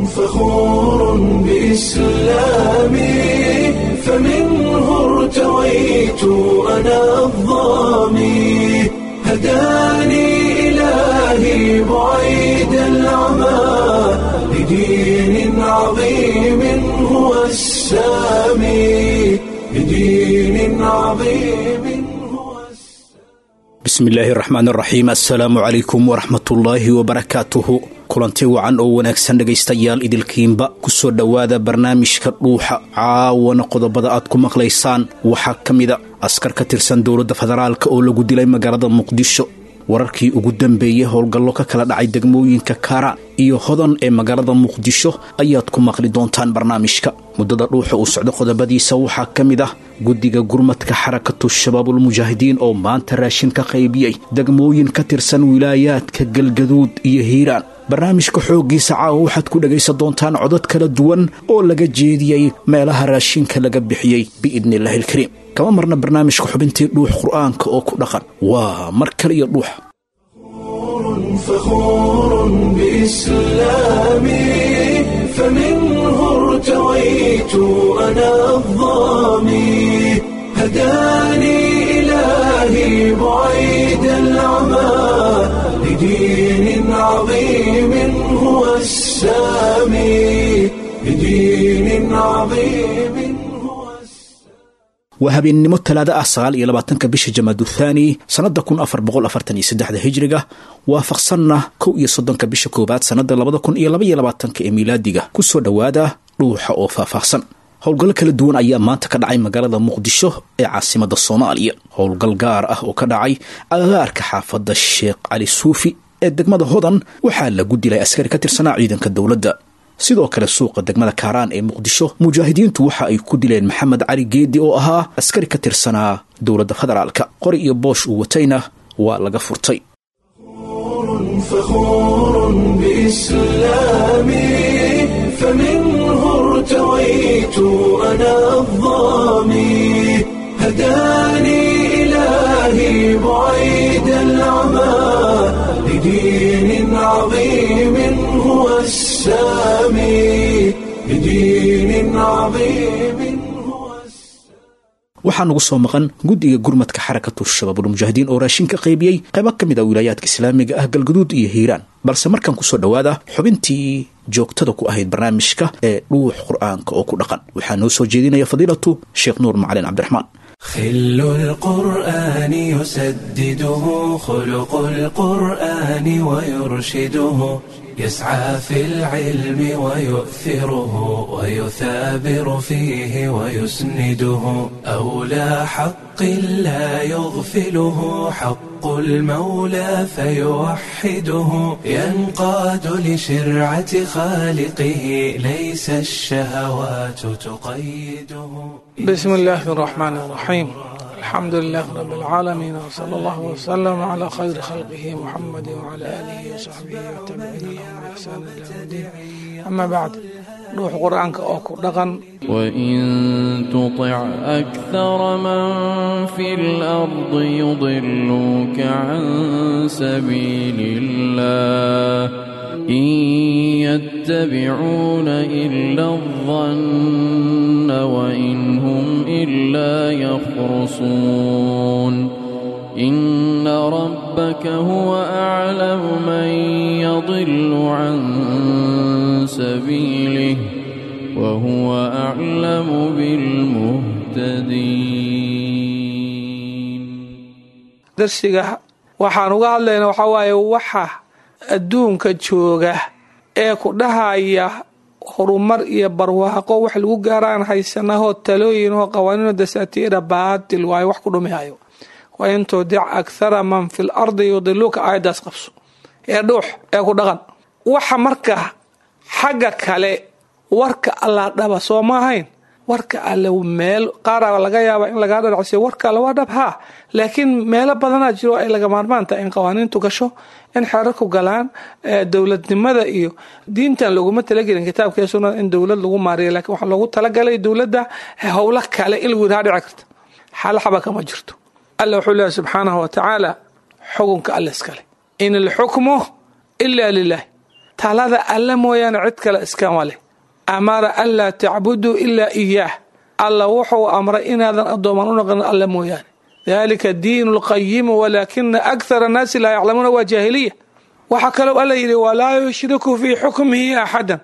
فخور بإسلامي فمنه ارتويت أنا الظامي هداني إلهي بعيد العمى لدين عظيم هو السامي لدين عظيم هو bismi illaahi raxmaan raxiim assalaamu calaykum waraxmatullaahi wabarakaatuhu kulanti wacan oo wanaagsan dhegaystayaal idilkiinba kusoo dhowaada barnaamijka dhuuxa caawana qodobada aad ku maqlaysaan waxaa ka mida askar ka tirsan dowladda federaalka oo lagu dilay magaalada muqdisho wararkii ugu dambeeyey howlgallo ka kala dhacay degmooyinka kaaraan iyo hodan ee magaalada muqdisho ayaad ku maqli doontaan barnaamijka muddada dhuuxa uu socdo qodobadiisa waxaa ka mid ah guddiga gurmadka xarakatu shabaabulmujaahidiin oo maanta raashin ka qaybiyey degmooyin ka tirsan wilaayaadka galgaduud iyo hiiraan barnaamijka xooggiisa caawa waxaad ku dhegaysan doontaan codod kala duwan oo laga jeediyey meelaha raashinka laga bixiyey biidniillaahi ilkariim kama marna barnaamijka xubintii dhuux qur'aanka oo ku dhaqan waa mar kale iyo dhuuxa فخور بإسلامي فمنه ارتويت أنا الظامي هداني إلهي بعيد العمى لدين عظيم هو السامي لدين عظيم هو السامي waa habeennimo talaado ah sagaal iyo labaatanka bisha jamaaduthani sannada kun afar boqol afartan iyo saddexda hijriga waafaqsanna kow iyo soddonka bisha koowaad sannada labada kun iyo laba iyo labaatanka ee miilaadiga kusoo dhowaada dhuuxa oo faahfaahsan howlgallo kala duwan ayaa maanta ka dhacay magaalada muqdisho ee caasimada soomaaliya howlgal gaar ah oo ka dhacay agagaarka xaafadda sheekh cali suufi ee degmada hodan waxaa lagu dilay askari ka tirsanaa ciidanka dowladda sidoo kale suuqa degmada kaaraan ee muqdisho mujaahidiintu waxa ay ku dileen maxamed cali geedi oo ahaa askari ka tirsanaa dowladda federaalka qori iyo boosh uu watayna waa laga furtay فخور بإسلامي فمنه ارتويت أنا الظامي هداني إلهي بعيد العمى لدين عظيم هو السامي لدين عظيم هو السامي waxaa nagu soo maqan guddiga gurmadka xarakatu shabaabulmujaahidiin oo raashin ka qaybiyey qaybo ka mid a wilaayaadka islaamiga ah galguduud iyo hiiraan balse markaan kusoo dhowaada xubintii joogtada ku ahayd barnaamijka ee dhuux qur'aanka oo ku dhaqan waxaa noo soo jeedinaya fadiilatu sheekh nuur macalin cabdiraxmaan خل القرآن يسدده خلق القرآن ويرشده يسعى في العلم ويؤثره ويثابر فيه ويسنده أولى حق لا يغفله حق المولى فيوحده ينقاد لشرعة خالقه ليس الشهوات تقيده بسم الله الرحمن الرحيم الحمد لله رب العالمين وصلى الله وسلم على خير خلقه محمد وعلى آله وصحبه والتابعين لهم بإحسان إلى يوم الدين أما بعد روح قرآنك أوكو دغن وإن تطع أكثر من في الأرض يضلوك عن سبيل الله إن يتبعون إلا الظن وإن هم إلا يخرصون إن ربك هو أعلم من يضل عن سبيله وهو أعلم بالمهتدين darsiga waxaan uga hadlaynaa waxaa waaye waxa adduunka jooga ee ku dhahaya horumar iyo barwaaqo wax lagu gaaraan haysanahoo talooyin oo qawaaniino dasaatiira baatil waayo wax ku dhumihayo wa in tudic akhara man fi l ardi yudiluka aayaddaas qabso ee dhuux ee ku dhaqan waxa marka xagga kale warka allaa dhaba soo ma ahayn warka alle meel qaara laga yaaba in lagaa dhanacsiyo warka alle waa dhab haa laakiin meelo badanaa jiro ay laga maarmaan tahay in qawaaniintu gasho in xerarku galaan dowladnimada iyo diintan laguma talagelin kitaabka iyo sunnada in dowlad lagu maariyo lakiin waxaa loogu talagalay dowladda howlo kale in lagu yidhaha dhici karta xal xaba kama jirto alla wuxuu leeyahy subxaanahu wa tacaala xukunka alle iskale in alxukmu ila lilah talada alle mooyaane cid kale iskama leh amara anlaa tacbuduu ilaa iyaah alla wuxuu amray inaadan addooman u noqon alle mooyaane dalika diinu lqayimu walaakina akhara annaasi laa yaclamuuna waa jaahiliya waxaa kaloo alla yidhi walaa yushriku fii xukmihi axadan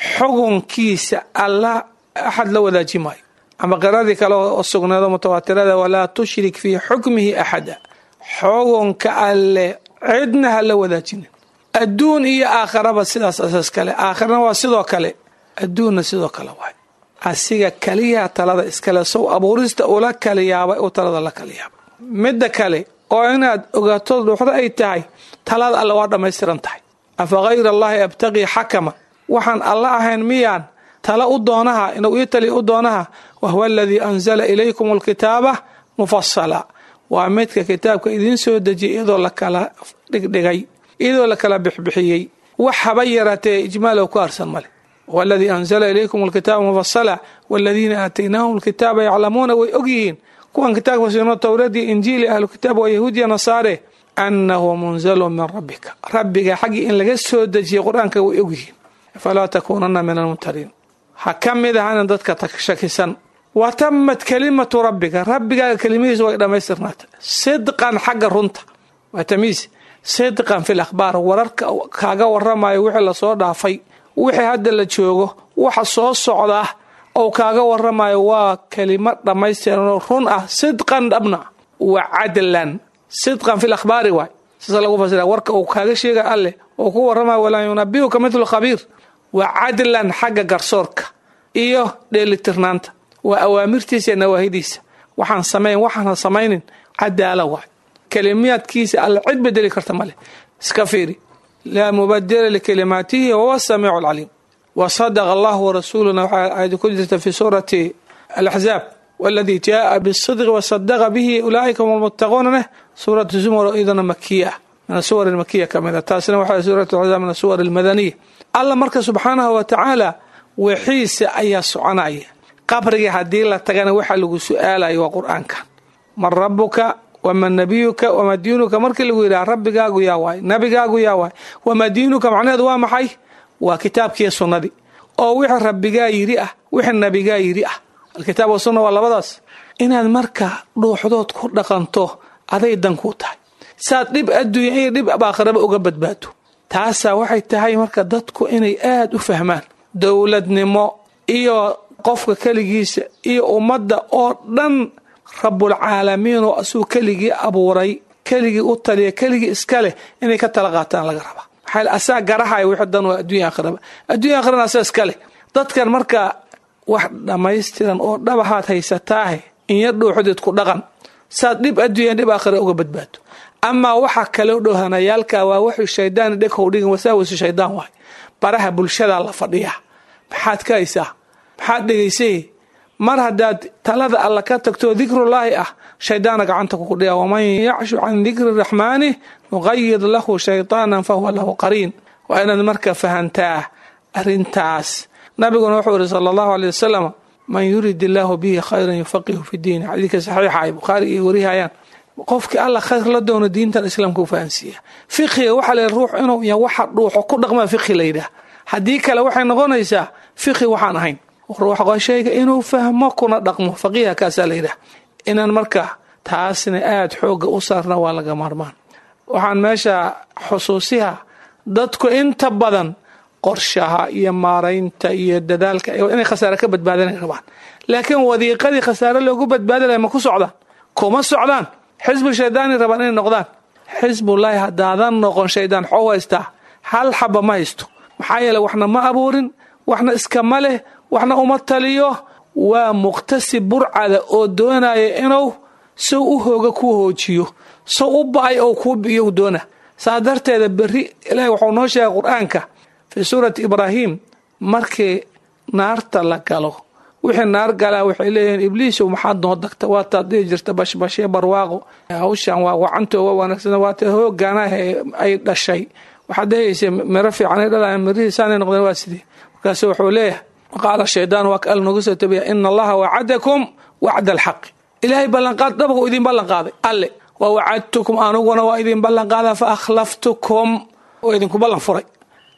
xukunkiisa alla axad la wadaaji maayo ama qiradii kale oo sugneedo mutawaatirada walaa tushrik fii xukmihi axada xukunka alle cidna ha la wadaajinin adduun iyo aakharaba sidaas asaas kale aakhirana waa sidoo kale adduunna sidoo kale waay asiga kaliyaa talada iskale sow abuurista ula kaliyaabay u talada la kaliyaabay midda kale oo inaad ogaato dhuuxdo ay tahay talada alle waa dhammaystiran tahay afa hayra allahi abtaqii xakama waxaan alla ahayn miyaan tala u doonaha inuu ii taliya u doonaha wahuwa aladii anzala ilaykum alkitaaba mufasala waa midka kitaabka idiin soo dejiyay iyadoo la kala dhigdhigay iyadoo la kala bixbixiyey wax haba yaraatee ijmaalow ku arsan male waladii anzala ilaykum alkitaaba mufasala waladiina aataynaahum alkitaaba yaclamuuna way ogyihiin kuwan kitaabka siino towradii injiili ahlu kitaab waa yahuudiya nasaare annahu munzalun min rabbika rabbiga xaggii in laga soo dejiyay qur-aanka way ogyihiin falaa takuunana min almumtariin ha ka mid ahana dadka shakisan wa tamat kalimatu rabbiga rabbigaaga kelimadiisa way dhammaystirnaatay sidqan xagga runta waa tamiis sidqan fil akhbaar wararka kaaga waramayo wixii lasoo dhaafay wixii hadda la joogo waxa soo socdaa ou kaaga waramayo waa kelimo dhammaystiranoo run ah sidqan dhabna wa cadlan sidqan fil akhbaari waay siasa lagu fasira warka uu kaaga sheega alleh oo ku waramayo walaa yunabiuka midlu khabiir wa cadlan xagga garsoorka iyo dheelitirnaanta waa awaamirtiisa iyo nawaahidiisa waxaan samayn waxaana samaynin cadaala waay kelimiyaadkiisa alla cid bedeli karta male iska fiiri laa mubadila likalimaatihi wahuwa samiicu alcaliim wa sadaqa allahu warasuuluna waxaa aayada ku jirta fi suurati alaxzaab waladii jaaa bisidqi wasadaqa bihi ulaaika hum almuttaquuna neh suuratu zumar iyadana makiya ah min asuwar makiya ka mid a taasina waxaa suuratu axzaab min asuwar almadaniya alla marka subxaanahu wa tacaala wixiisa ayaa soconaya qabriga haddii la tagana waxa lagu su-aalayo waa qur-aankan man rabuka wama nabiyuka wama diinuka markii lagu yidhaha rabbigaagu yaa waay nabigaagu yaa waay wama diinuka macnaheedu waa maxay waa kitaabkiiyo sunnadii oo wixii rabbigaa yidhi ah wixii nabigaa yidhi ah alkitaab wasunna waa labadaas inaad marka dhuuxdood ku dhaqanto aday dan ku tahay saad dhib adduunya iyo dhib aakhiraba uga badbaado taasaa waxay tahay marka dadku inay aada u fahmaan dowladnimo iyo qofka keligiisa iyo ummadda oo dhan rabbulcaalamiin oo asuu keligii abuuray keligii u taliya keligii iska leh inay ka tala qaataan laga rabaa maxaa asaa garahaya wixii dan waa adduunya aakhiraba adduunya aakhirana asaa iska leh dadkan marka wax dhammaystiran oo dhabahaad haysataahe inya dhuuxdeed ku dhaqan saad dhib adduunya dhib aakhira uga badbaado amaa waxa kaloo dhowhanayaalka waa wuxuu shaydaan dheghow dhigin wasaawisu shaydaan waay baraha bulshadaa la fadhiyaa maxaad ka haysaa maxaad dhegaysay mar haddaad talada alla ka tagto dikrullaahi ah shaydaana gacanta kuku dhiga waman yacshu can dikri raxmaani nuqayid lahu shaytaanan fahuwa lahu qariin waa inaad marka fahantaa arrintaas nabiguna wuxuu ihi sala allahu aley wasalam man yurid illaahu bihi khayran yufaqihu fi diini xadiidka saxiixa ay bukhaari iyo warihayaan qofkii alla khayr la doono diintan islaamka u fahansiiya fiqiga waxaa la ruux inuu ya waxa dhuuxo ku dhaqmaa fiqi la yidhaah haddii kale waxay noqonaysaa fiqi waxaan ahayn ruux shayga inuu fahmo kuna dhaqmo faqiiha kaasaa la yidhaah inaan marka taasna aada xoogga u saarna waa laga maarmaan waxaan meesha xusuusiha dadku inta badan qorshaha iyo maaraynta iyo dadaalka inay khasaare ka badbaadanay rabaan laakiin wadiiqadii khasaare loogu badbaadi lahay ma ku socdaan kuma socdaan xisbu shaydaani rabaan inay noqdaan xisbullaahi haddaadan noqon shaydaan xoo haystaa hal xaba ma haysto maxaa yeele waxna ma abuurin waxna iskama leh waxna uma taliyo waa muqtasib burcada oo doonaya inuu sow u hooga kuu hoojiyo sow u ba-ay oo kuu biyo doona saa darteeda berri ilaahi wuxuu noo sheegay qur-aanka fii suurati ibraahim markii naarta la galo wixii naar galaa waxay leeyihiin ibliisow maxaad noo dagta waataad dhihi jirta bashbashee barwaaqo hawshan waa wacantoo waa wanaagsan waata hoogaanaha ay dhashay waxaad dhehaysa miro fiicanay dhalayan mirihiisaanay noqdeen waa sidii markaasu wuxuu leeyahay qaala shaydaan waa ka noogu soo tabiya ina allaha wacadakum wacda alxaqi ilaahay ballanqaad dhabka u idin ballanqaaday alle wa wacadtukum anuguna waa idin ballanqaada fa akhlaftukum oo idinku ballan furay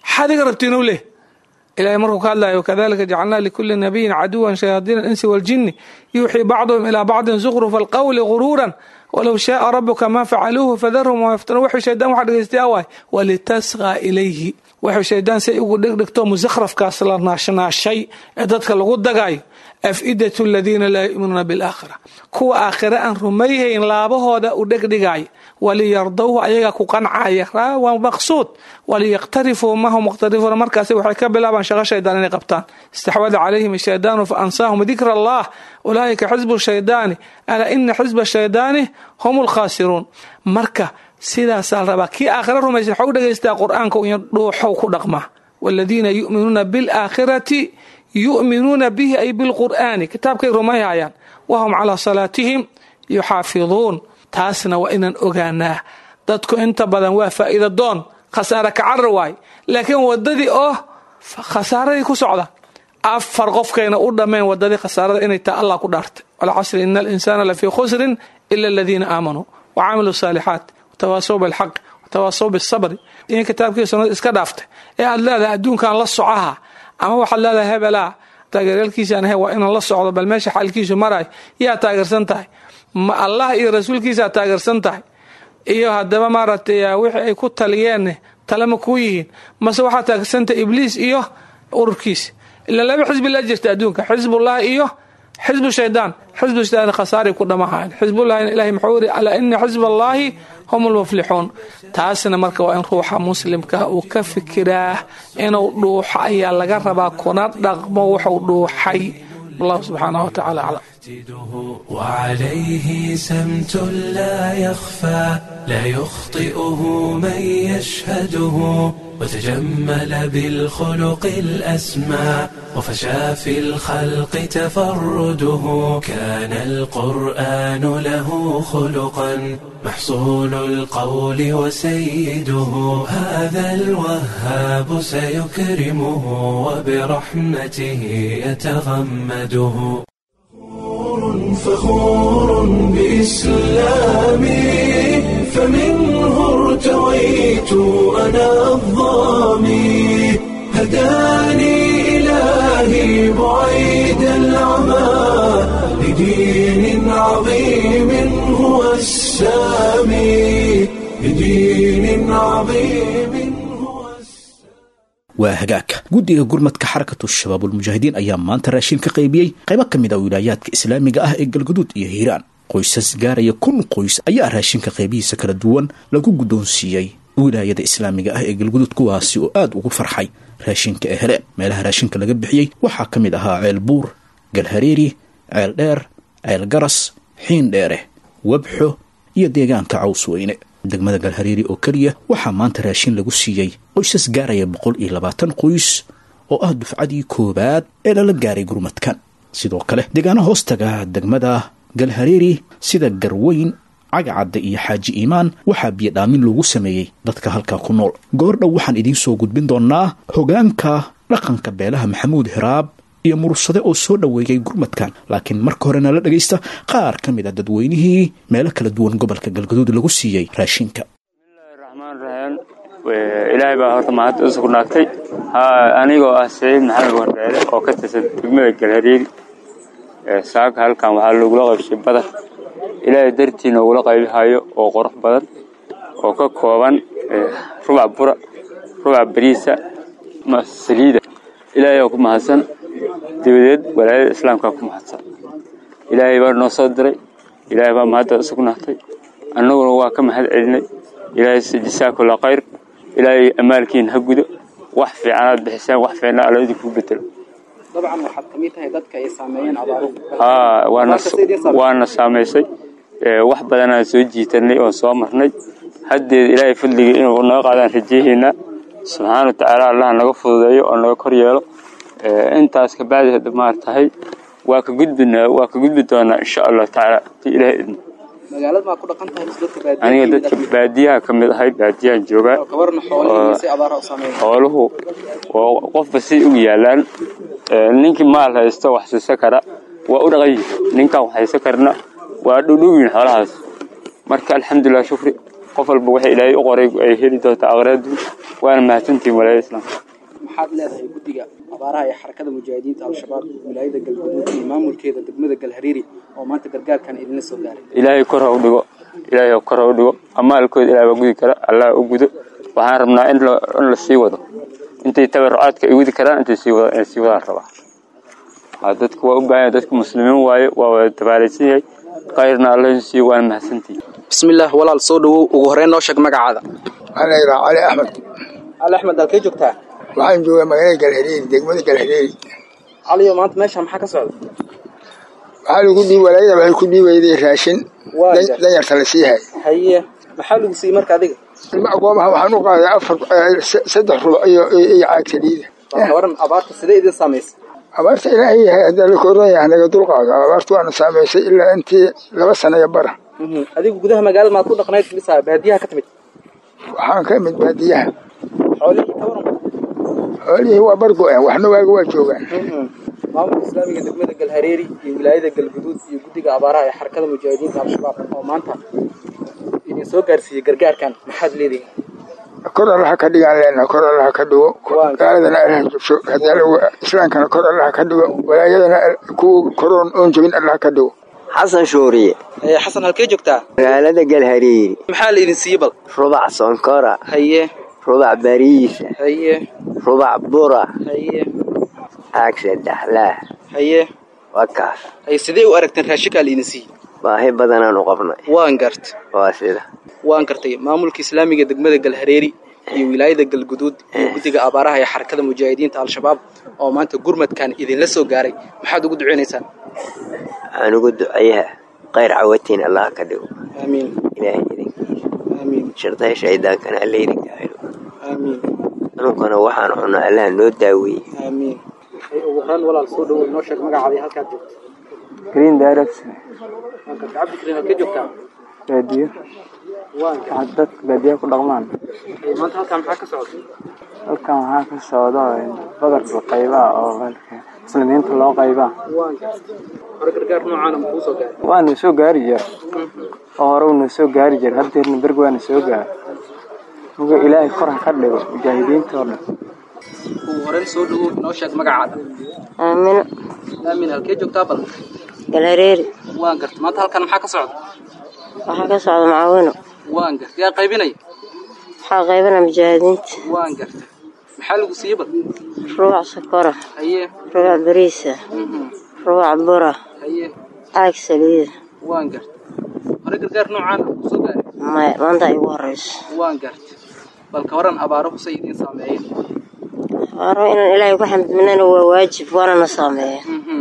maxaad iga rabtiin u leh ilahay markuu ka hadlayo kadalika jacalnaa likuli nabiyin caduwan shayaadiina alinsi waljini yuuxii bacduhum ilaa bacdin zukhrufa alqawli guruuran walow shaaa rabuka ma facaluuhu fadarhum wama yaftanuun wuxuu shaydaan waxa dhegeystayaa waay walitasqaa ilayhi wuxuu shaydaan say ugu dhegdhigto musakhrafkaas la naashnaashay ee dadka lagu dagayo afidatu aladiina laa yu'minuuna bilaakhira kuwa aakhire aan rumayhayn laabahooda u dhegdhigaya waliyardowhu ayaga ku qancaya waa maqsuud waliyaqtarifuu mahum muqtarifuuna markaas waxay ka bilaabaan shaqo shaydaan inay qabtaan istaxwada calayhim ashaydaanu fa ansaahum dikra allah ulaa'ika xisbu shaydaani alaa ina xisba shaydaani hum lkhaasiruun marka sidaasaa la rabaa kii aakhira rumaysan waxaa u dhegaystaa qur-aanka iyo dhuuxow ku dhaqmaa waladiina yu'minuuna bilaakhirati yu'minuuna bihi ay bilqur'aani kitaabkay rumayhayaan wahum calaa salaatihim yuxaafiduun taasna waa inaan ogaanaa dadku inta badan waa faa'iida doon khasaare kacarar waay laakiin wadadii oo khasaaradii ku socda afar qofkayna u dhammayn wadadii khasaarada inay tahay allah ku dhaartay walcasri ina alinsaana lafii khusrin ila aladiina aamanuu wacamiluu saalixaat watawaasaw bilxaq watawaasaw bisabri in kitaabkii sunnada iska dhaaftay ee aad leedahay adduunkan la socaha ama waxaad leedahay hebelaa taageeryaalkiisaan ahay waa inaan la socdo bal meesha xaalkiisu maraay yaa taageersan tahay ma allah iyo rasuulkiisaa taageersan tahay iyo haddaba maaragtay wixii ay ku taliyeen talema kuu yihiin mase waxaa taageersantahay ibliis iyo ururkiisa ila laba xisbi la jirta adduunka xisbullah iyo xisbu shaydaan xisbu shaydaan khasaari ku dhamahayn xisbullahina ilahay muxuu yiri alaa ina xisba allahi hum lmuflixuun taasna marka waa in ruuxa muslimka uu ka fikiraa inuu dhuuxo ayaa laga rabaa kuna dhaqmo wuxuu dhuuxay wallahu subxaanahu watacaala aclam وعليه سمت لا يخفى لا يخطئه من يشهده وتجمل بالخلق الأسمى وفشى في الخلق تفرده كان القرآن له خلقا محصول القول وسيده هذا الوهاب سيكرمه وبرحمته يتغمده فخور بإسلامي فمنه ارتويت أنا الظامي هداني إلهي بعيد العمى لدين عظيم هو السامي لدين عظيم هو waa hagaagka guddiga gurmadka xarakatu shabaabulmujaahidiin ayaa maanta raashin ka qaybiyey qaybo ka mid a wilaayaadka islaamiga ah ee galguduud iyo hiiraan qoysas gaaraya kun qoys ayaa raashinka qaybihiisa kala duwan lagu guddoonsiiyey wilaayada islaamiga ah ee galguduud kuwaasi oo aada ugu farxay raashinka ee heleen meelaha raashinka laga bixiyey waxaa ka mid ahaa ceel buur galhareeri ceel dheer ceel garas xiin dheere webxo iyo deegaanka caws weyne degmada galhareeri oo keliya waxaa maanta raashin lagu siiyey qoysas gaaraya boqol iyo labaatan qoys oo ah dufcadii koowaad ee lala gaaray gurmadkan sidoo kale deegaano hoostaga degmada galhareeri sida garweyn cagacadda iyo xaaji iimaan waxaa biyodhaamin loogu sameeyey dadka halkaa ku nool goordhow waxaan idiin soo gudbin doonnaa hogaanka dhaqanka beelaha maxamuud hiraab iyo murursade oo soo dhoweeyey gurmadkan laakiin marka horena la dhegaysta qaar ka mid a dadweynihii meelo kala duwan gobolka galgaduud lagu siiyey raashinka raxmaan raxiim ilaahay baa horta mahad u sugnaatay anigoo ah saciid maxamed wardheere oo ka tirsan degmada galhareeri saaka halkan waxaa lagula qaybshay badar ilaahay dartii noogula qaybihayo oo qurux badan oo ka kooban rubac bura rubac bariisa saliida ilaahay oo ku mahadsan dabadeed walaayada islaamkaa ku mahadsan ilaahay baa noo soo diray ilaahay baa mahadda u sugnaatay annaguna waa ka mahad celinay ilaahay jasaakulla khayr ilaahay amaalkiin ha gudo wax fiicanaad bixiseen wax fiicna alla idinku bedelo dabcan waxaad ka mid tahay dadka ay saameeyeen abaaruhu haa waana waana saamaysay wax badanaan soo jiitanay oo soo marnay haddeed ilaahay fadliga inuu naga qaadaan rajayaheynaa subxaana wa tacaala allaha naga fududeeyo oo naga kor yeelo intaas kabacdi hadda maartahay waa ka gudbinaa waa ka gudbi doonaa insha allahu tacaala ti ilaahay idmo magaalada maa ku dhaqan tahay dadka baadiyaha aniga dadka baadiyaha ka mid ahay baadiyahan joogaa kabarna xoolihii si abaaraha u saameeyeen xooluhu oo qofba si ugu yaalaan ninkii maal haysto wax siisa kara waa u dhaqan yihin ninkaan wax haysan karna waa dhudhowyin xoolahaas marka alxamdulilah shukri qof walba waxa ilaahay u qoray ay heli doontaa aqraadu waana mahadsantihin walaayada islaamka maxaad leedahay guddiga abaaraha ee xarakada mujaahidiinta al-shabaab wilaayada galgaduud iyo maamulkeeda degmada galhariiri oo maanta gargaarkan idinla soo gaaray ilaahay kor ha u dhigo ilaahay kor ha u dhigo amaalkooda ilahay waa gudi kara allah u gudo waxaan rabnaa in la in la sii wado intay tabarucaadka ay wadi karaan intay sii wada inay sii wadaan rabaa waa dadku waa u baahan yahay dadku muslimiin waaye waa wada tabaalaysan yahay khayrna allah in siiyo waana mahadsantihin bismillaah walaal soo dhawow ugu horreyn noo sheeg magacaada waxaan leeyahay cali axmed cali axmed halkee joogtaa waxaan joogaa magaalada galhareeri degmada galhareeri caliyo maanta meesha maxaa ka socda waxaa lagu dhiib walaayada waxay ku dhiibayday raashin Waa dan- gar- danyarta la siihay haye maxaa lagu siiyey marka adiga ilma agoomaha waxaan u qaaday afar eh, se- saddex rubac iyo iyo iyo caag saliida bal waran abaarta sidee idin saamaysay abaarta ilaahay yahay haddaa la koran yahay naga dulqaado abaarta waana saamaysay ilaa intii laba sana iyo bara Mhm. adigu gudaha magaalada maad ku dhaqnayd bisa baadiyaha ka timid waxaan ka imid baadiyaha xoolihii ka waran xoolihii waa bargo-een waxna waaga waa joogaan Mhm. maamulka islaamiga degmada galhareeri iyo wilaayada galguduud iyo guddiga abaaraha ee xarakada mujaahidiinta al-shabaab oo maanta idin soo gaarsiiyey gargaarkan maxaad leedihin kor allaha ka dhigaan leenaha kor allaha ka dhigo Waa. gaaladana allaha jabsho haddii alla- islaamkana kor allaha ka dhigo walaayadana kuwa koroon oon jebin allaha ka dhigo xasan shuuriye Ee, xasan halkee joogtaa magaalada galhariiri maxaa la idin siiyey bal rubac sonkora haye rubac bariisa haye rubac bura haye caag saddexlaah haye waa kaas haye sidee u aragteen raashinkaa la idin siiyey baahi badanaan u qabnay waan gart waa sida waan gartay maamulka islaamiga degmada galhareeri iyo wilaayada galguduud iyo guddiga abaaraha ee xarakada mujaahidiinta al-shabaab oo maanta gurmadkan idinla soo gaaray maxaad ugu duceynaysaan waxaan ugu duceeyaha qayr cawatiin allah ka dhigo aamiin ilaahay idinkiisa aamiin shardaha shaydaankana alla idinka xiro aamiin anunkana waxaan cunno allaha noo daaweeye aamiin ugu horaan walaal soo dhawow noo sheeg magacaadii halkaad joogto green direct waan gartay cabdikariim halkee joogtaa baadiyo waan gartay dadka baadiyaha ku dhaqmaan Ee, maanta halkaa maxaa ka socda halkan waxaa ka socda badarka qaybaha oo muslimiinta loo qaybaa waan gartay hore gargaar noocaana ma kuu soo gaaray waana soo gaari jira oo hore una soo gaari jira haddeerna berg waana soo gaari muga ilaahay kor ha ka dhigo mujaahidiinta oo dhan ugu horeen soo dhawow noo sheeg magacaada aamino aamin halkee joogtaa bal galhareeri waan gartay maanta halkan maxaa ka socda waxaa ka socda macaawino waan gartay yaa qaybinaya waxaa qaybana mujaahidiinta waan gartay maxaa lagu siiyey bal rubac sokora haye rubac bariisa mhm, rubac bura haye caag saliida waan gartay hore gargaar noocaana ma kuu soo gaaray maya maanta ay ugu horeyso waan gartay bal ka waran abaaro kusay idiin saameeyeen waaro inaan ilaahay ku xamdinana waa waajib waana na saameeya Mhm,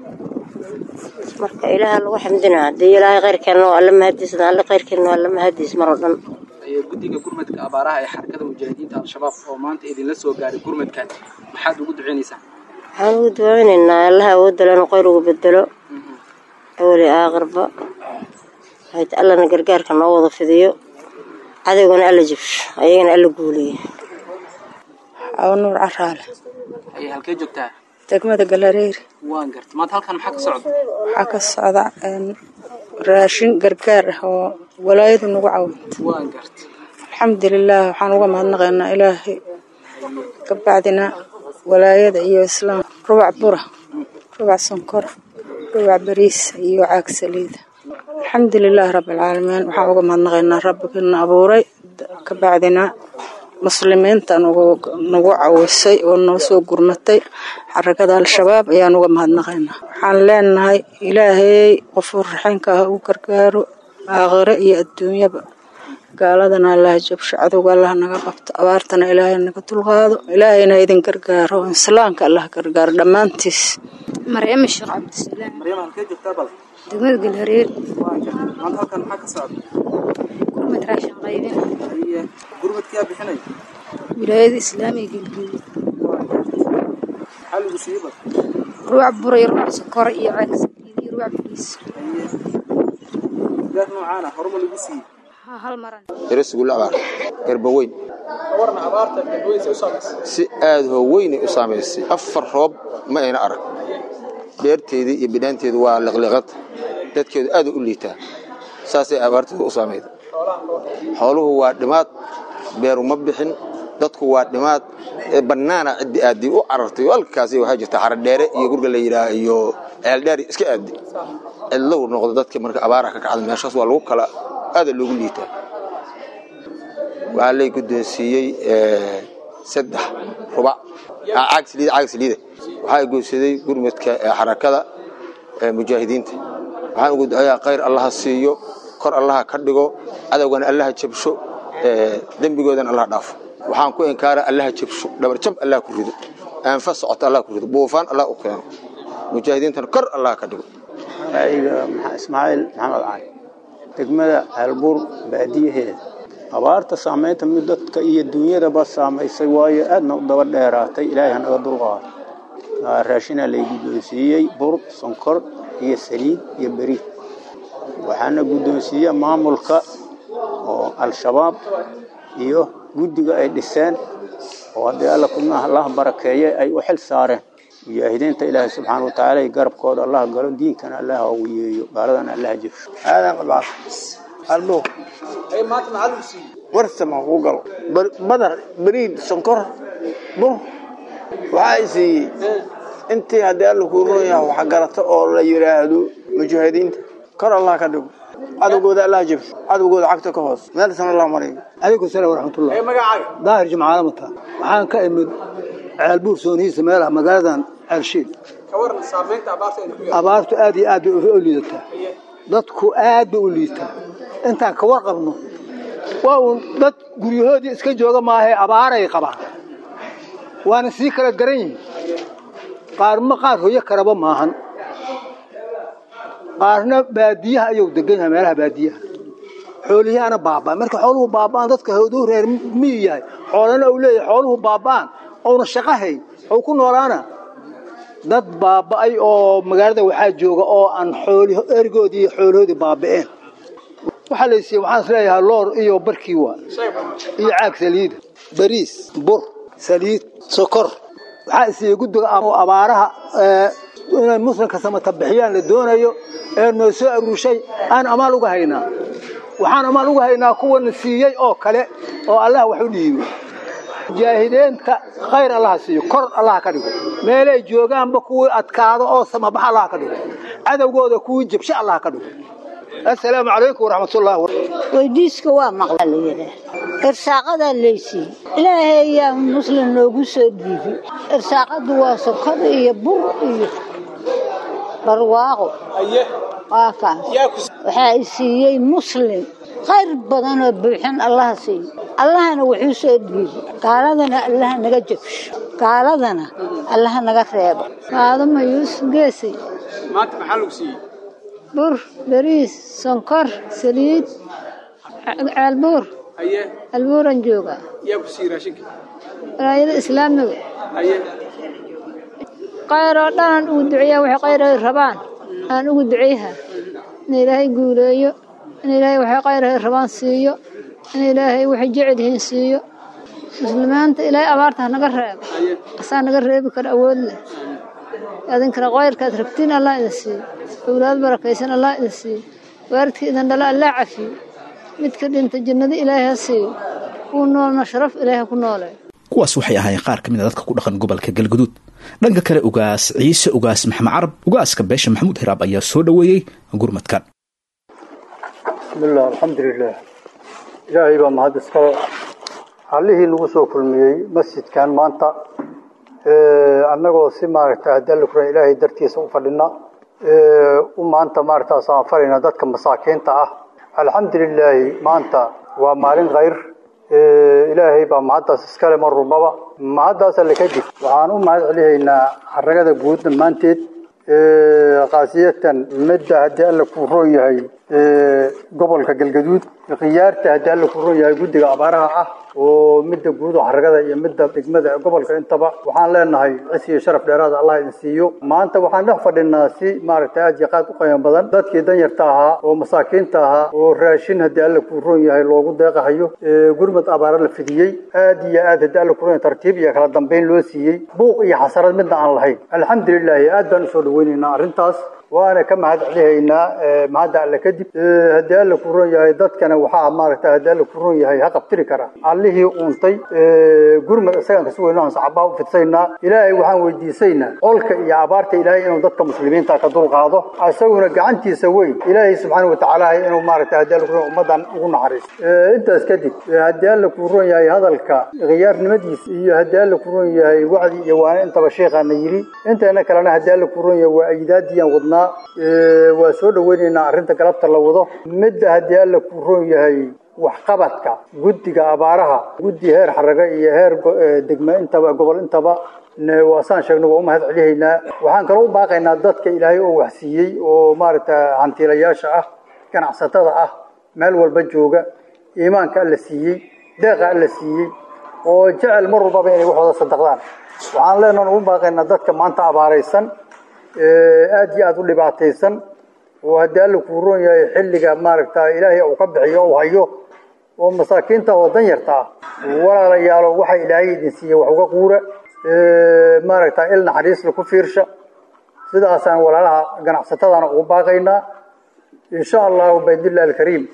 marka ilaaha lagu xamdina haddii ilaahay khayrkeenna waa alla mahadiisna alle khayrkeenna waa alla mahadiis mar oo dhan haye guddiga gurmadka abaaraha ee xarakada mujaahidiinta al-shabaab oo maanta idinla soo gaaray gurmadkan maxaad ugu duceynaysaa waxaan ugu duwaynaynaa allaha awoodda lenu khayr ugu bedelo awali aakhirba waxay ta- allana gargaarka noo wada fidiyo cadowgana alla jabsho ayagana alla guuliyo aw nuur caraale haye halkee joogtaa degmada galareeri waan gartay maanta halkan maxaa ka socda waxaa ka socda een, raashin gargaar ah oo walaayadu nagu caawinta waan gartay alxamdulilaah waxaan uga mahadnaqaynaa ilaahay kabacdina walaayada iyo islaam rubac bura rubac sonkor rubac bariis iyo caag saliida alxamdulilaah rabbilcaalamiin waxaan uga mahadnaqaynaa rabbigina abuuray kabacdina muslimiinta nagu nagu cawisay oo noo soo gurmatay xarakada al-shabaab ayaan uga mahadnaqaynaa waxaan leenahay ilaahay qofuur raxeenka ah u gargaaro aakhire iyo adduunyaba gaaladana allaha jabsho cadowga allaha naga qabto abaartana ilaahay naga dulqaado ilaahayna idin gargaaro islaamka allah gargaaro dhammaantiis maryama sheekh cabdisalaam maryama halkee joogtaa bal degmada galhareer waan gartay maanta halkan maxaa ka socda gurmad raashin qaybina haye gurmadkiyaa bixinaya wilaayada islaamiga galguud maxaa lagu siiyey bal ruuc bura iyo ruuc sokora iyo caag saliid iyo ruuc bariis haye gargaar noocaana horuma lagu siiyey haa hal maran darasuguul abaar garbaweyn ka waran abaarta gadweysa u saamaysay si aada hoo weynay u saamaysay afar roob ma ayna arag beerteedii iyo bidhaanteedu waa liqliqad dadkeedu aad u liitaa saasay abaarteedu u saamayda xooluhu waa dhimaad beeru ma bixin dadku waa dhimaad bannaana ciddi aadi u carartay halkaasi waxaa jirta xaradheere iyo gurga la yidhaah iyo ceeldheer iska aadi cidlow noqdo dadka marka abaara ka kacda meeshaas waa lagu kala aada loogu liitaa waxaa lay guddoonsiiyey saddex rubac caag saliida caag saliida waxaa goysaday gurmadka xarakada mujaahidiinta waxaan ugu ducayaa khayr allaha siiyo kor allaha ka dhigo cadowgana allaha jabsho dembigoodana allaha dhaafo waxaan ku inkaara allaha jabsho dhabarjab allaha ku rido aanfa socoto allaha ku rido buufaan allah u keeno mujaahidiintana kor allaha ka dhigo ra'yiga ismaaciil maxamed cali degmada ceelbuur baadiyaheeda abaarta saamaynta mid dadka iyo duunyadaba saamaysay waayo aadna u daba dheeraatay ilaahay hanaga dulqaado raashinaa lay guddoonsiiyey bur sonkor iyo saliid iyo beriid waxaana guddoonsiiye maamulka oo al-shabaab iyo guddiga ay dhiseen oo haddii alla kuna allah barakeeye ay u xil saareen mujaahidiinta ilaahay subxaana watacaala iyo garabkooda allah galo diinkana allah ugu yeeyo gaaladana allah jefsho aadan qabaas albo warsama ku galo badar beriid sonkor bur waxaa ay siiyey intii haddii alla kuu roon yahay wax garato oo la yidhaahdo mujaahidiinta kor allah ka dhigo cadowgooda allah jabsho cadowgooda cagta ka hoos meelsan allah mariyo calaykum salaam waraxmatullah daahir jimcaale mata waxaan ka imid ceelbuur soonihiisa meelaha magaaladan ceelshiil abaartu aad iyo aad bay u liidataa dadku aad bay u liitaa intaan ka warqabno waa uun dad guryahoodii iska jooga maahee abaaray qabaan waana sii kala garan yihin qaarma qaar hoyo karaba maahan qaarna baadiyaha ayuu degan yahay meelaha baadiyaha xoolihiana baaba'an marka xooluhu baaba'an dadka hoduu reer miyi yahay xoolana uu leeyahay xooluhu baaba'an ouna shaqo hayn ou ku noolaana dad baaba'ay oo magaalada waxaa jooga oo aan xooli erigoodii iyo xoolahoodii baaba'een waxaa la siiyey waxaan is leeyahay loor iyo barkii waa iyo caag saliida bariis bur saliid sokor waxaa isiiyey guddiga abaaraha inay muslimka samata bixiyaan la doonayo ee noo soo aruushay aan amaal uga haynaa waxaan amaal uga haynaa kuwana siiyey oo kale oo allah wax u dhiibay mujaahidiinta khayr allaha siiyo kor allaha ka dhigo meelay joogaanba kuwii adkaado oo samabax allaha ka dhigo cadowgooda kuwii jabsho allaha ka dhigo assalaamu calaykum waraxmatullahi weydiiska waa maqla la yidhaah irsaaqadaa leysiiye ilaahay ayaa muslim noogu soo dhiibay irsaaqadu waa sokor iyo bur iyo barwaaqo waa kaas waxaa i siiyey muslim khayr badanoo buuxin allaha siiyo allahana wuxuu soo dhiibay gaaladana allaha naga jabsho gaaladana allaha naga reebo faadama yuusuf geesay maanta maxaa lagu siiyey bur bariis sonkor saliid ceelbuur haye albuuran jooga yaa ku siiyey raashinka walaayada islaamiga haye khayr oo dhanaan ugu duceeyaa waxay khayr ay rabaan aan ugu duceeyaha in ilaahay guuleeyo in ilaahay waxay khayr ay rabaan siiyo in ilaahay waxay jecel yihiin siiyo muslimiinta ilaahay abaarta ha naga reebo asaa naga reebi kara awood leh adinkana khayrkaad rabtiin allah idin siiyo awlaad barakaysan allah idin siiyo waaridka idin dhala allah cafiyo midka dhinta jannada ilaahay ha siiyo kuu noolna sharaf ilaahay ha ku nooleeyo kuwaas waxay ahaayeen qaar ka mid a dadka ku dhaqan gobolka galguduud dhanka kale ugaas ciise ugaas maxamed carab ugaaska beesha maxamuud hiraab ayaa soo dhoweeyey gurmadkan bismillaah alxamdulilaah ilaahay baa mahad iskale allihii nagu soo kulmiyey masjidkan maanta annagoo si maaragta hadalla kuran ilaahay dartiisa u fadhina u maanta maaragta samafalayna dadka masaakiinta ah alxamdulilaahi maanta waa maalin khayr ilaahay baa mahaddaas iskale mar rubaba mahaddaas alle kadib waxaan u mahad celihaynaa xaragada guud dhammaanteed khaasiyatan midda haddii alla kuu roon yahay gobolka galgaduud khiyaarta haddii alla kuu roon yahay guddiga abaaraha ah oo midda guud oo xaragada iyo midda degmada gobolka intaba waxaan leenahay cis iyo sharaf dheeraada allah idin siiyo maanta waxaan dhex fadhinaa si maaragtay aad iyo qaad u qiimo badan dadkii danyarta ahaa oo masaakiinta ahaa oo raashin haddii alla kuu roon yahay loogu deeqahayo gurmad abaara la fidiyey aad iyo aad haddii alla kuu roon yahay tartiib iyo kala dambeyn loo siiyey buuq iyo xasarad midna aan lahayn alxamdulilaahi aad baan usoo dhaweynaynaa arrintaas waana ka mahad celihaynaa mahadda alle kadib haddii alle ku ron yahay dadkana waxaa maaragta haddii alle ku ron yahay ha qabtiri kara allihii uuntay gurmad isagaan kasu weyno aan saxabaha u fidsaynaa ilaahay waxaan weydiisaynaa colka iyo abaarta ilaahay inuu dadka muslimiinta ka dulqaado isaguna gacantiisa weyn ilaahay subxaana watacaala inuu maaragta haddii alle ku ron ummadan ugu naxariisto intaas kadib haddii alle ku ron yahay hadalka khiyaarnimadiisa iyo haddii alle ku ron yahay wacdi iyo waana intaba sheekhaana yidhi inteena kalena haddii alle ku ron yahay waa ayidaadiyaan wadnaa waa soo dhaweynaynaa arrinta galabta la wado midda haddii alle ku ron yahay waxqabadka guddiga abaaraha guddi heer xaraga iyo heer degme intaba gobol intaba waasaan sheegno waa u mahad celihaynaa waxaan kaloo u baaqaynaa dadka ilaahay oo waxsiiyey oo maaragta hantiilayaasha ah ganacsatada ah meel walba jooga iimaanka alla siiyey deeqa alla siiyey oo jecel mar walbaba inay waxooda sadaqdaan waxaan leenahan ugu baaqaynaa dadka maanta abaaraysan aada iyo aada u dhibaataysan oo haddii alla kuu roon yahay xilliga maaragta ilaahay uu ka bixiyo u hayo oo masaakiinta oo dan yarta ah walaalayaalo waxa ilaahay idin siiye wax uga quura maaragta il naxariisla ku fiirsha sidaasaan walaalaha ganacsatadana ugu baaqaynaa insha allahu baydillah alkariim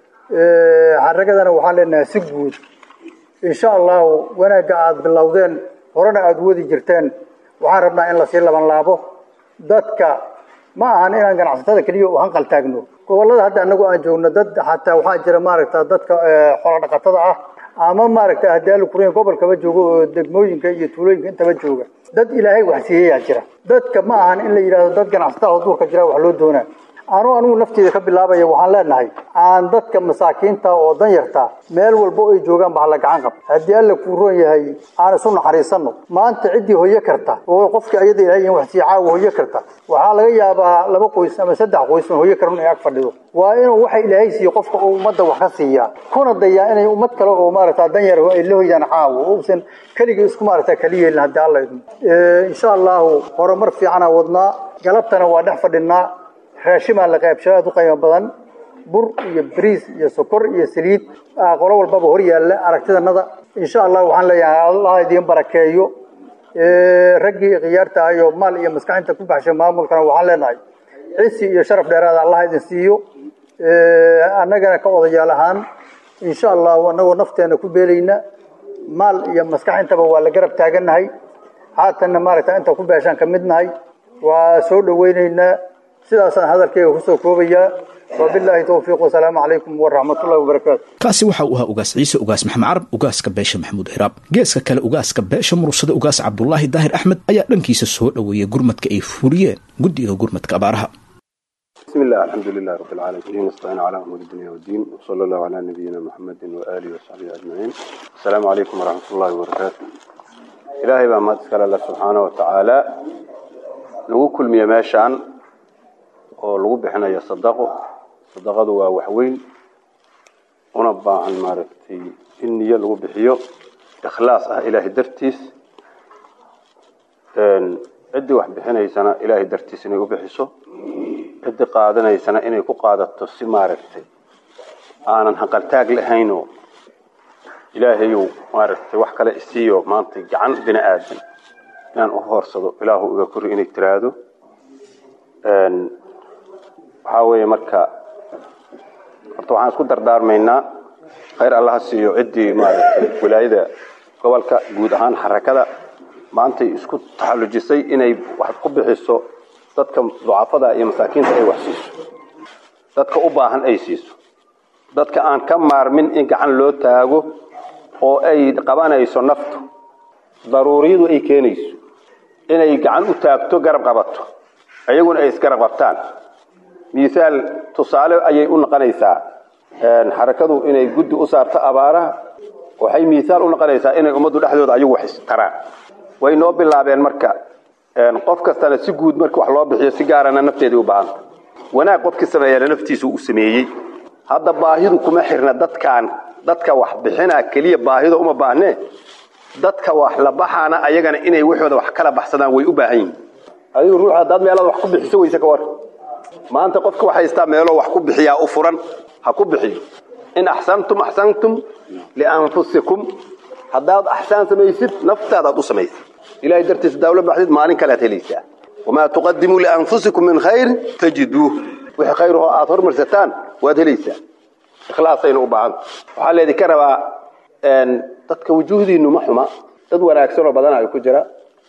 xaragadana waxaan leenahay si guud insha allahu wanaagga aada bilowdeen horena aada wadi jirteen waxaan rabnaa in lasii laban laabo dadka ma ahan inaan ganacsatada keliya u hanqal taagno gobolada hadda anagu aan joogno dad xataa waxaa jira maaragta dadka xoolo dhaqatada ah ama maaragta haddii ala kurin gobolkaba joogo oo degmooyinka iyo tuulooyinka intaba jooga dad ilaahay waxsiiyayaa jira dadka ma ahan in la yidhahdo dad ganacsatada oo duurka jira wax loo doonaa anuu anigu nafteeda ka bilaabaya waxaan leenahay aan dadka masaakiinta oo dan yarta meel walba ay joogaan ba hala gacan qab haddii alla kuu roon yahay aan isu naxariisano maanta ciddii hoyo karta oo qofkii ayada ilahay in wax sii caawa hoyo karta waxaa laga yaabaa laba qoys ama saddex qoys oo hoyo karan ay ag fadhido waa inuu waxa ilaahay siiyo qofka oo ummadda wax ka siiyaa kuna dayaa inay ummad kale oo maaragta dan yar ay la hoyaan caawa uusan keligii isku maaragta kaliya yeelin haddii alla idmo insha allahu horumar fiicana wadnaa galabtana waa dhex fadhinaa raashimaa la qaybsho aada u qiimo badan bur iyo bariis iyo sokor iyo saliid qolo walbaba hor yaalla aragtidanada insha allah waxaan leeyahay allah idiin barakeeyo raggii khiyaarta ayo maal iyo maskaxinta ku baxshay maamulkana waxaan leenahay cisi iyo sharaf dheeraada allah idin siiyo annagana ka odayaal ahaan insha allahu annagoo nafteena ku beelayna maal iyo maskaxintaba waa la garab taagannahay haatanna maaragta inta ku beeshaan ka midnahay waa soo dhaweynaynaa sidaasaan hadalkayga kusoo koobayaa wabilaahi towfiiq wasalaamu calaykum waraxmatullahi wabarakaatu kaasi waxa uu ahaa ugaas ciise ugaas maxamed carab ugaaska beesha maxamuud hiraab geeska kale ugaaska beesha murugsada ugaas cabdulaahi daahir axmed ayaa dhankiisa soo dhoweeyey gurmadka ay fuliyeen guddiga gurmadka abaaraha بسم الله الحمد لله رب العالمين نستعين على أمور الدنيا والدين وصلى الله على نبينا محمد وآله وصحبه أجمعين السلام عليكم ورحمة الله وبركاته إلهي بقى ما تسكال الله سبحانه وتعالى نقول كل مية ماشان oo lagu bixinayo sadaqo sadaqadu waa waxweyn una baahan maaragtay in niyo lagu bixiyo ikhlaas ah ilaahay dartiis ciddii wax bixinaysana ilaahay dartiis inay u bixiso ciddii qaadanaysana inay ku qaadato si maaragtay aanan haqaltaag lahaynoo ilaahayu maaragtay wax kale isiiyo maanta gacan bini aadan inaan u hoorsado ilaahu iga kori inay tiraahdo waxaa weeye marka horta waxaan isku dardaarmaynaa khayr allaha siiyo ciddii maaragtay wilaayada gobolka guud ahaan xarakada maantay isku taxallujisay inay wax ku bixiso dadka ducafada iyo masaakiinta ay wax siiso dadka u baahan ay siiso dadka aan ka maarmin in gacan loo taago oo ay qabanayso naftu daruuriyadu ay keenayso inay gacan u taagto garab qabato ayaguna ay isgarab qabtaan misaal tusaale ayay u noqonaysaa xarakadu inay guddi u saarto abaaraha waxay misaal u noqonaysaa inay ummaddu dhexdooda ayagu wax istaraan way noo bilaabeen marka qof kastana si guud marka wax loo bixiyo si gaarana nafteedai u baahanta wanaag qofkii sameeyana naftiisu u sameeyey hadda baahidu kuma xirna dadkaan dadka wax bixinaa keliya baahida uma baahnee dadka wax la baxaana ayagana inay waxooda wax kala baxsadaan way u baahan yihin adigu ruux haddaad meelaad wax ku bixiso weyse ka war maanta qofka wax haystaa meeloo wax ku bixiyaa u furan ha ku bixiyo in axsantum axsantum lianfusikum haddaad axsaan samaysid naftaadaad u samaysid ilahay dartiis daawla baxdid maalin kalead helaysaa wamaa tuqadimuu lianfusikum min khayrin tajiduuh wixii khayr oo aad hormarsataan waad helaysaa ikhlaasayna u baahanta waxaa leedi ka rabaa dadka wujuuhdiinu ma xuma dad wanaagsanoo badana ay ku jira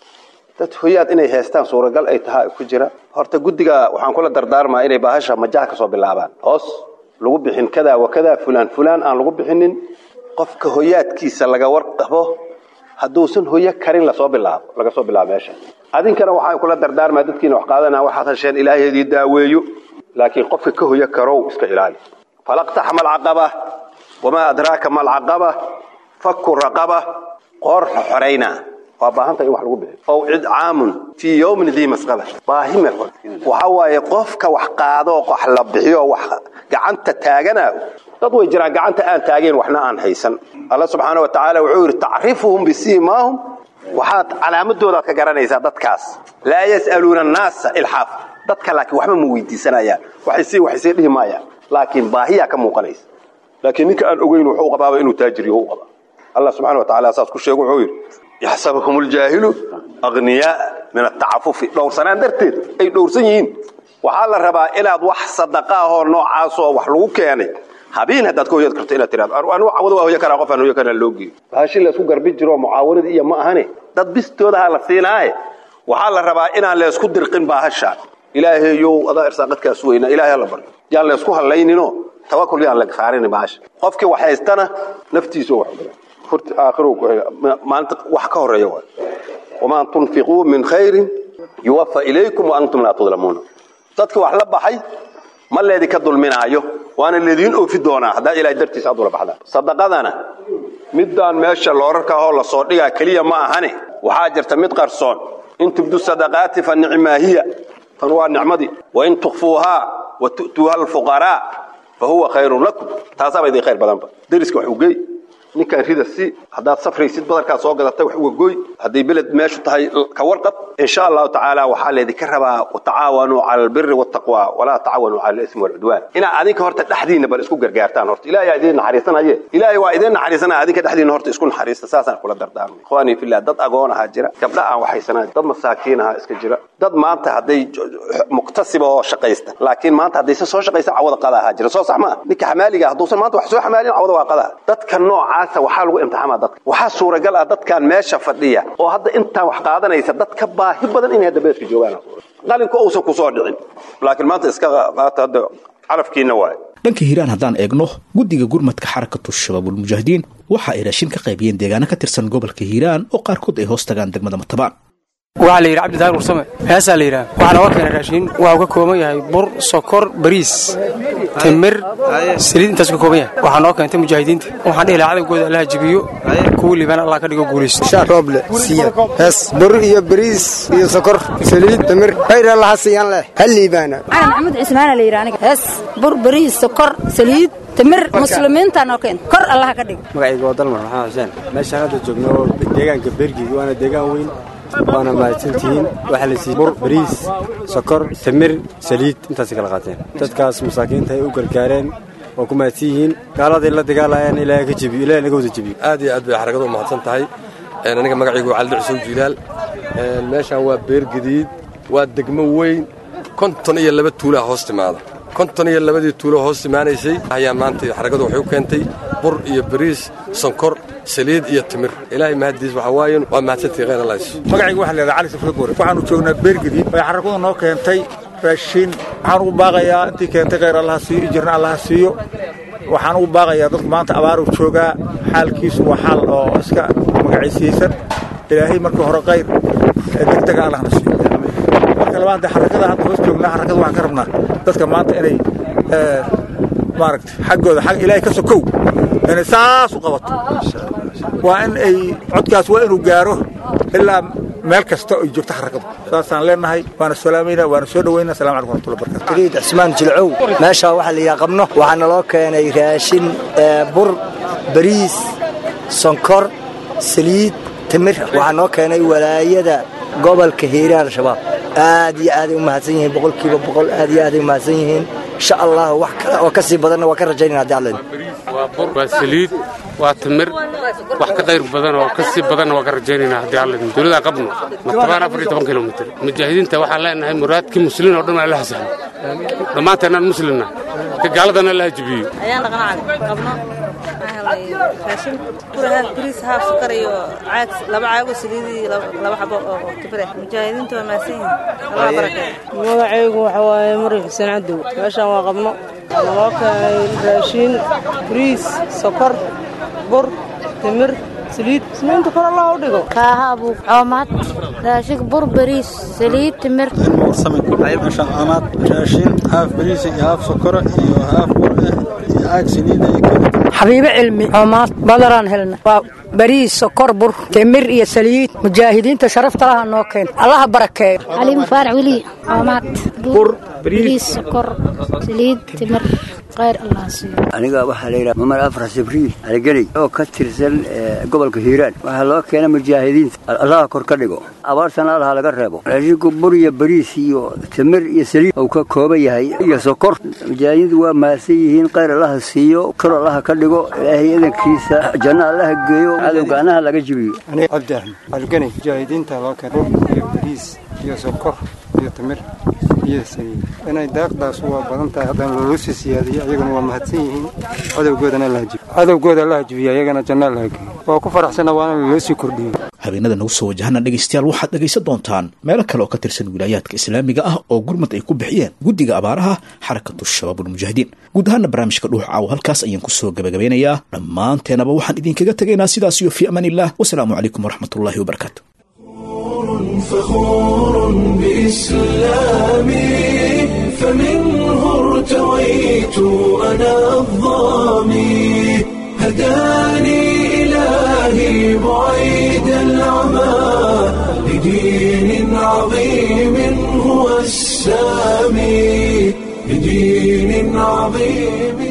dad hoyaad inay heestaan suuragal ay tahay ku jira horta guddiga waxaan kula dardaarmaa inay baahasha majaha kasoo bilaabaan hoos lagu bixin kadaa wa kadaa fulaan fulaan aan lagu bixinin qofka hoyaadkiisa laga warqabo hadduusan hoyo karin lasoo bilaabo laga soo bilaabo meesha adinkana waxaan kula dardaarmaa dadkiina wax qaadana waxaad hasheen ilaahay idii daaweeyo laakiin qofka ka hoyo karow iska ilaali falaqtaxma alcaqaba wamaa adraaka ma alcaqaba faku raqaba qoor xorayna waa baahanta in wax lagu bixiyo ow cidcaamun fii yowmin dii masqaba baahi meel waxa waaye qofka wax qaado wax la bixiyo wax gacanta taagana dad way jiraan gacanta aan taageen waxna aan haysan alla subxaana wa tacaala wuxuu yidhi tacrifuhum bisiimaahum waxaad calaamadoodaad ka garanaysaa dadkaas laa yas'aluuna annaasa ilxaaf dadka laakiin waxba ma weydiisanayaan waxaysii waxaysii dhihi maayaan laakiin baahiyaa ka muuqanaysa laakiin ninka aan ogeyn wuxuu qabaaba inuu taajir yaho u qaba allah subxana wa tacaala saas ku sheego wuxuu yidhi yaxsabuhum ljaahilu aghniyaa min atacafufi dhowrsanaan darteed ay dhowrsan yihiin waxaa la rabaa inaad wax sadaqa ahoo noocaasoo wax lagu keenay habeen haddaad ka hoyad karto inaad tiraado anu cawada waa hoyo karaa qof aan hoyo karaa loo geeyo bahashi laysku garbi jiro mucaawanada iyo ma ahane dad bistoodaha la siinaaye waxaa la rabaa inaan laysku dirqin baahasha ilaahayow adaa irsaaqadkaas weyna ilaahay la baryo yaan laysku hallayninoo tawakul yaan la saarin bahasha qofkii wax haystana naftiisu wax horta aakhiro maalinta wax ka horeeya waay wamaa tunfiquu min khayrin yuwafa ilaykum wa antum laa tudlamuuna dadka wax la baxay ma leedinka dulminaayo waana leediin oofi doonaa haddaa ilahay dartiisa aad ula baxdaan sadaqadana midaan meesha loorarka ahoo lasoo dhigaa keliya ma ahane waxaa jirta mid qarsoon in tubdu sadaqaati fa nicmaa hiya tan waa nicmadii wain tukfuuhaa wa tu'tuuha alfuqaraa fa huwa khayrun lakum taasaaba idin khayr badanba deriska wax ugey ninkaan rida si haddaad safraysid badarkaad soo gadatay wax uga goy hadday beled meeshu tahay ka warqab insha allahu tacaala waxaa leedinka rabaa watacaawanuu cala albiri waltaqwa walaa tacaawanuu cala alismi walcudwaan inaad adinka horta dhexdiinna bal isku gargaartaan horta ilaahay aa idiin naxariisanaye ilaahay waa idiin naxariisanaya adinka dhexdiinna horta isku naxariista saasaan kula dardaarmay ikhwaanii fillah dad agoon ahaa jira gabdha aan waxhaysanayn dad masaakiin ahaa iska jira dad maanta hadday muqtasiba oo shaqaysta laakiin maanta haddaysan soo shaqaysan cawada qada ahaa jira soo sax maa ninka xamaaliga hadduusan maanta wax soo xamaalin cawada waa qadaa dadka nooca waxaa lagu imtixaamaa dadka waxaa suuragal ah dadkan meesha fadhiya oo hadda intaan wax qaadanaysa dad ka baahi badan inay hadda beedka joogaan qalinku uusan kusoo dhicin laakiin maanta iska qaata hadda calafkiina waaye dhanka hiiraan haddaan eegno guddiga gurmadka xarakatu shabaabulmujaahidiin waxa ay raashin ka qaybiyeen deegaano ka tirsan gobolka hiiraan oo qaarkood ay hoos tagaan degmada matabaan waxaa la yidhi cabditaar ursame heesaa la yidhaha waxaa nooga keenay raashiin waa ka kooban yahay bur sokor bariis timir saliid intaas ka kooban yahay waxaa noo keentay mujaahidiinta waxaan dhihi lahaa cadawgooda allaha jibiyo kuwa liibaan allah ka dhigo guulaysto shaa rooble siya hees bur iyo bariis iyo sokor saliid timir khayr allaha siiyaan leh ha liibaana cali maxamuud cismaana la yidhi aniga hees bur bariis sokor saliid timir muslimiinta noo keenta kor allaha ka dhigo magacayga waa dalmar maxamed xuseen meeshaan hadda joogno deegaanka beergig waana deegaan weyn waana mahadsantihiin waxaa la siiyey bur bariis sokor timir saliid intaasay kala qaateen dadkaas masaakiinta ay u gargaareen waa ku mahadsan yihiin gaaladay la dagaalayaan ilaahay ka jebiyo ilaahay naga wada jebiyo aad iyo aad bay xarakadu u mahadsan tahay aniga magacaygu waa cali dhucsow jilaal meeshaan waa beer gadiid waa degmo weyn konton iyo laba tuulaa hoos timaada konton iyo labadii tuulo hoos timaanaysay ayaa maanta xarakadu waxay u keentay bur iyo bariis sonkor saliid iyo timir ilaahay mahadiis waxaa waaye waa mahadsantii khayr allah magacayga waxaa la yidhaha cali safra goore waxaanu joognaa beergadiid ay xarakadu noo keentay raashin waxaan ugu baaqayaa intii keentay khayr allaha siiyo ijirna allaha siiyo waxaan ugu baaqayaa dadku maanta abaaru joogaa xaalkiisu waa xaal oo iska magaciisiyeysan ilaahay markii hore khayr ee degdega allahna siiyo marka labaad xarakada hadda hoos joognaa xarakada waxaan ka rabnaa dadka maanta inay maaragta xaggooda xag ilaahay ka sokow inay saas u qabato waa in ay codkaas waa inuu gaaro ilaa meel kasta ay joogto xarakadu saasaan leenahay waana salaamayna waana soo dhawayna assalamu calaykum warahmatullahi wabarakatu iriid cismaan jilcow meeshaa waxaa la yidhaha qabno waxaa naloo keenay raashin bur bariis sonkor saliid timir waxaa noo keenay walaayada gobolka hiiraan al-shabaab aad iyo aaday u mahadsan yihiin boqolkiiba boqol aad iyo aaday u mahadsan yihiin insha allah wax kale oo ka sii badanna waa ka rajaynayna haddii alla waa bur waa saliid waa timir wax ka qayr badan oo ka sii badanna waa ka rajaynaynaa haddii alla dowladda qabno matabaan afar iyo toban kilomitir mujaahidiinta waxaan leenahay muraadkii muslimiin oo dhan waa allaha sahlo dhammaanteennaan muslimna ka gaaladana allaha jibiyo ayaan dhaqnaa qabno raashin kurahaaf bariis haaf sukar iyo caag laba caago saliidii laba xabo oo kibire mujaahidiinta waa maasan yihiin allah barakeeyo magacaygu waxa waaye mari xuseen cadow meeshaan waa qabno naloo keenay raashiin bariis sokor bur timir saliid saliinta kor allah u dhigo kaaha abuug coomaad raashig bur bariis saliid timir meeshaan coomaad raashin haaf bariis iyo haaf sokora iyo haaf bur ah iyo caag saliida iyo xabiibo cilmi coomaad badaraan helna waa bariis sokor bur timir iyo saliid mujaahidiinta sharafta laha noo keen allaha barakeeyo cali mufaarac weli coomaad bur bariis sokor saliid timir khayr allah siiyo aniga waxaa la yidhaha cumar afrax jibriil aligeley oo ka tirsan gobolka hiiraan waxaa loo keena mujaahidiinta allaha kor ka dhigo abaartana allaha laga reebo raashinku bur iyo bariis iyo timir iyo saliid uu ka kooban yahay iyo sokor mujaahidiintu waa mahadsan yihiin khayr allaha siiyo kor allaha ka dhigo ilaahay idankiisa janno allaha geeyo cadowga anaha laga jibiyo aniga cabdi axmed algeney mujaahidiinta loo keena bur iyo bariis iyo sokor iyo timir iyo saliid inay daaqdaas waa badan tahay haddana loola sii siyaadiyo ayaguna waa mahadsan yihiin cadowgoodana allaha jibiyo cadowgooda allaha jibiyo ayagana janno allaha geeyo waa ku faraxsana waana loo sii kordhiyo habeenada nagu soo wajahana dhegaystayaal waxaad dhegaysan doontaan meelo kale oo ka tirsan wilaayaadka islaamiga ah oo gurmad ay ku bixiyeen guddiga abaaraha xarakatu shabaabulmujaahidiin guud ahaana barnaamijka dhuux caawo halkaas ayaan kusoo gabagabeynayaa dhammaanteenaba waxaan idinkaga tegaynaa sidaas iyo fii amaan illah wasalaamu calaykum waraxmatullaahi wabarakaatu فخور بإسلامي فمنه ارتويت أنا الظامي هداني إلهي بعيد العمى لدين عظيم هو السامي لدين عظيم